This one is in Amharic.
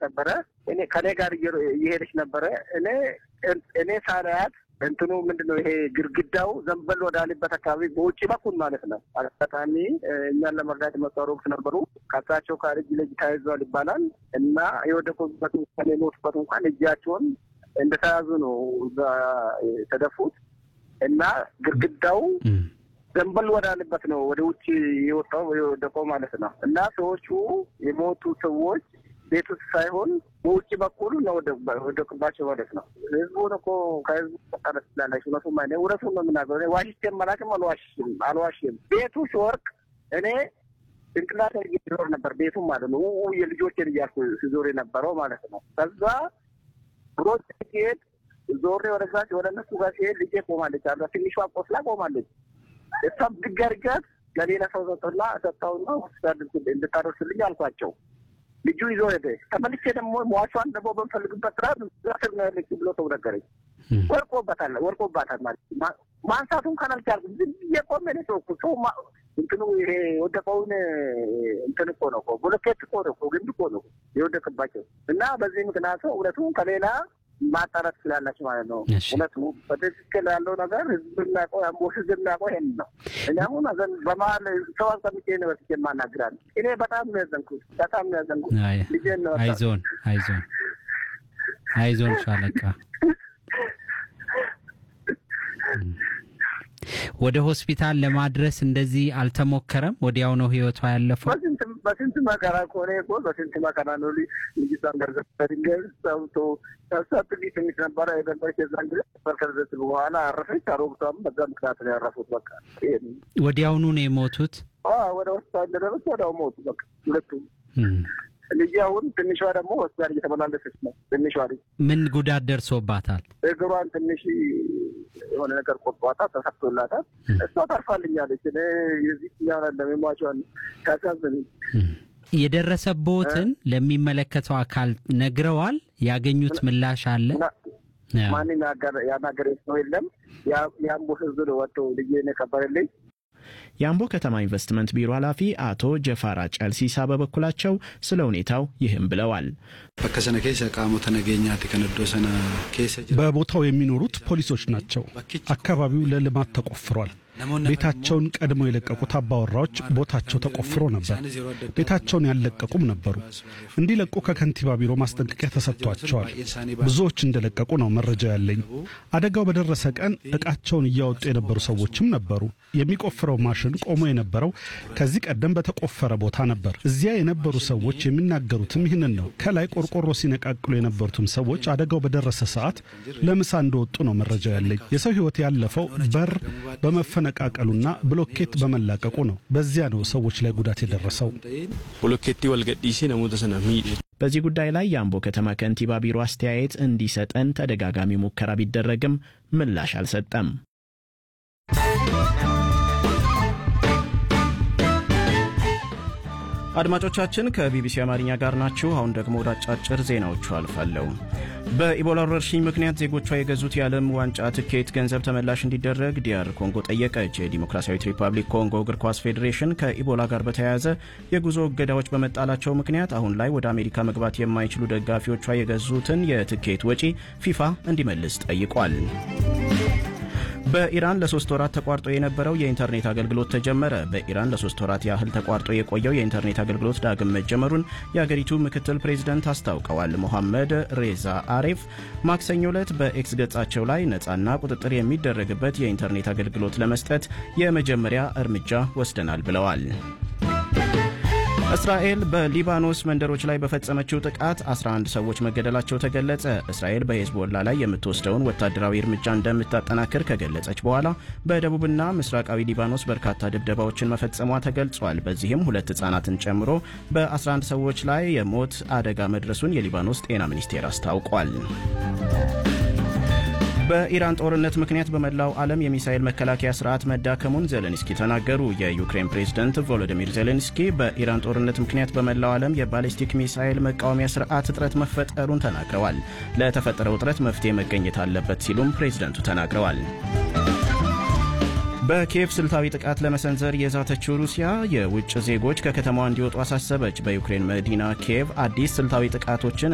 ነበረ። እኔ ከኔ ጋር እየሄደች ነበረ። እኔ እኔ ሳላያት እንትኑ ምንድን ነው ይሄ ግድግዳው ዘንበል ወዳለበት አካባቢ በውጭ በኩል ማለት ነው። አጋጣሚ እኛን ለመርዳት የመጡ አሮጊት ነበሩ። ከሳቸው ጋር እጅ ለእጅ ተያይዘዋል ይባላል እና የወደቁበት እንኳን የሞቱበት እንኳን እጃቸውን እንደተያዙ ነው እዛ የተደፉት እና ግድግዳው ዘንበል ወዳለበት ነው ወደ ውጭ የወጣው የወደቀው ማለት ነው እና ሰዎቹ የሞቱ ሰዎች ቤት ውስጥ ሳይሆን በውጭ በኩል ነው ወደቅባቸው ማለት ነው። ህዝቡን እኮ ከህዝቡ መጣለት ስላላቸው እውነቱም አይነ እውነቱን ነው የምናገረው። ዋሽቼም አላውቅም፣ አልዋሽም አልዋሽም። ቤቱ ሲወርቅ እኔ ጭንቅላት ዞር ነበር ቤቱም ማለት ነው። የልጆችን እያልኩ ሲዞር የነበረው ማለት ነው። ከዛ ሮጭ ሲሄድ ዞሬ ወደዛ ወደ እነሱ ጋር ሲሄድ ልጄ ቆማለች አለ ትንሿ ቆስላ ቆማለች። እሷም ድገርገት ለሌላ ሰው ሰጥላ ሰጥታውና ሆስፒታል እንድታደርስልኝ አልኳቸው። ልጁ ይዞ ሄደ። ተመልሼ ደግሞ ሟቿን ደግሞ በምፈልግበት ስራ ስር ነው ያለች ብሎ ሰው ነገረኝ። ወርቆበታል ወርቆባታል ማለት ማንሳቱን ካላልቻልኩም ዝም ብዬ ቆሜ ነው ሰው ሰው እንትኑ ይሄ የወደቀውን እንትን እኮ ነው እኮ ብሎኬት እኮ ነው እኮ ግንድ እኮ ነው የወደቅባቸው እና በዚህ ምክንያቱ እውነቱ ከሌላ ማጣራት ስላላቸው ማለት ነው። እውነቱ በትክክል ያለው ነገር ህዝብ የሚያውቀው የአምቦ ህዝብ የሚያውቀው ይሄን ነው። እኔ አሁን አዘን በመሀል ሰው አስቀምጬ ነው በስቼ የማናግራል። እኔ በጣም ነው ያዘንኩት፣ በጣም ነው ያዘንኩት። ልጄን ነው አይዞን፣ አይዞን፣ አይዞን ሻለቃ ወደ ሆስፒታል ለማድረስ እንደዚህ አልተሞከረም? ወዲያው ነው ህይወቷ ያለፈው? በስንት መከራ ከሆነ እኮ በስንት መከራ ነው ልጅቷን ገርዘ በድንጋይ ሰብቶ ሰብሰብ ትንሽ ነበረ የነበረች የዛን ጊዜ በርከርዘት በኋላ አረፈች። አሮግቷም በዛ ምክንያት ነው ያረፉት። በቃ ወዲያውኑ ነው የሞቱት። ወደ ሆስፒታል እንደደረሱ ወዲያው ሞቱ። በቃ ሁለቱም ልጅ አሁን ትንሿ ደግሞ ሆስፒታል እየተመላለሰች ነው። ትንሿ ልጅ ምን ጉዳት ደርሶባታል? እግሯን ትንሽ የሆነ ነገር ቆርጧታል፣ ተሰፍቶላታል። እሷ ተርፋልኛለች። የዚህኛው ለሚሟቸዋል ታሳዝን የደረሰቦትን ለሚመለከተው አካል ነግረዋል? ያገኙት ምላሽ አለ? ማን ያናገረ ሰው የለም። የአምቦ ህዝብ ነው ወጥቶ ልጄ የከበረልኝ የአምቦ ከተማ ኢንቨስትመንት ቢሮ ኃላፊ አቶ ጀፋራ ጨልሲሳ በበኩላቸው ስለ ሁኔታው ይህም ብለዋል። በከሰነ ኬሰ ቃሞተ ነገኛት ከነዶ ሰነ ኬሰ በቦታው የሚኖሩት ፖሊሶች ናቸው። አካባቢው ለልማት ተቆፍሯል። ቤታቸውን ቀድመው የለቀቁት አባወራዎች ቦታቸው ተቆፍሮ ነበር። ቤታቸውን ያልለቀቁም ነበሩ። እንዲለቁ ከከንቲባ ቢሮ ማስጠንቀቂያ ተሰጥቷቸዋል። ብዙዎች እንደለቀቁ ነው መረጃ ያለኝ። አደጋው በደረሰ ቀን ዕቃቸውን እያወጡ የነበሩ ሰዎችም ነበሩ። የሚቆፍረው ማሽን ቆሞ የነበረው ከዚህ ቀደም በተቆፈረ ቦታ ነበር። እዚያ የነበሩ ሰዎች የሚናገሩትም ይህንን ነው። ከላይ ቆርቆሮ ሲነቃቅሉ የነበሩትም ሰዎች አደጋው በደረሰ ሰዓት ለምሳ እንደወጡ ነው መረጃ ያለኝ። የሰው ሕይወት ያለፈው በር በመፈነቃቀሉና ብሎኬት በመላቀቁ ነው። በዚያ ነው ሰዎች ላይ ጉዳት የደረሰው። ብሎኬቲ ወልገዲሲ ነሙተ ሰነ በዚህ ጉዳይ ላይ የአምቦ ከተማ ከንቲባ ቢሮ አስተያየት እንዲሰጠን ተደጋጋሚ ሙከራ ቢደረግም ምላሽ አልሰጠም። አድማጮቻችን ከቢቢሲ አማርኛ ጋር ናችሁ። አሁን ደግሞ ወደ አጫጭር ዜናዎቹ አልፋለሁ። በኢቦላ ወረርሽኝ ምክንያት ዜጎቿ የገዙት የዓለም ዋንጫ ትኬት ገንዘብ ተመላሽ እንዲደረግ ዲያር ኮንጎ ጠየቀች። የዲሞክራሲያዊት ሪፐብሊክ ኮንጎ እግር ኳስ ፌዴሬሽን ከኢቦላ ጋር በተያያዘ የጉዞ እገዳዎች በመጣላቸው ምክንያት አሁን ላይ ወደ አሜሪካ መግባት የማይችሉ ደጋፊዎቿ የገዙትን የትኬት ወጪ ፊፋ እንዲመልስ ጠይቋል። በኢራን ለሶስት ወራት ተቋርጦ የነበረው የኢንተርኔት አገልግሎት ተጀመረ። በኢራን ለሶስት ወራት ያህል ተቋርጦ የቆየው የኢንተርኔት አገልግሎት ዳግም መጀመሩን የአገሪቱ ምክትል ፕሬዚደንት አስታውቀዋል። ሞሐመድ ሬዛ አሬፍ ማክሰኞ ዕለት በኤክስ ገጻቸው ላይ ነፃና ቁጥጥር የሚደረግበት የኢንተርኔት አገልግሎት ለመስጠት የመጀመሪያ እርምጃ ወስደናል ብለዋል። እስራኤል በሊባኖስ መንደሮች ላይ በፈጸመችው ጥቃት 11 ሰዎች መገደላቸው ተገለጸ። እስራኤል በሄዝቦላ ላይ የምትወስደውን ወታደራዊ እርምጃ እንደምታጠናክር ከገለጸች በኋላ በደቡብና ምስራቃዊ ሊባኖስ በርካታ ድብደባዎችን መፈጸሟ ተገልጿል። በዚህም ሁለት ሕጻናትን ጨምሮ በ11 ሰዎች ላይ የሞት አደጋ መድረሱን የሊባኖስ ጤና ሚኒስቴር አስታውቋል። በኢራን ጦርነት ምክንያት በመላው ዓለም የሚሳኤል መከላከያ ስርዓት መዳከሙን ዜሌንስኪ ተናገሩ። የዩክሬን ፕሬዝደንት ቮሎዲሚር ዜሌንስኪ በኢራን ጦርነት ምክንያት በመላው ዓለም የባሊስቲክ ሚሳኤል መቃወሚያ ስርዓት እጥረት መፈጠሩን ተናግረዋል። ለተፈጠረው እጥረት መፍትሄ መገኘት አለበት ሲሉም ፕሬዝደንቱ ተናግረዋል። በኪየቭ ስልታዊ ጥቃት ለመሰንዘር የዛተችው ሩሲያ የውጭ ዜጎች ከከተማዋ እንዲወጡ አሳሰበች። በዩክሬን መዲና ኪየቭ አዲስ ስልታዊ ጥቃቶችን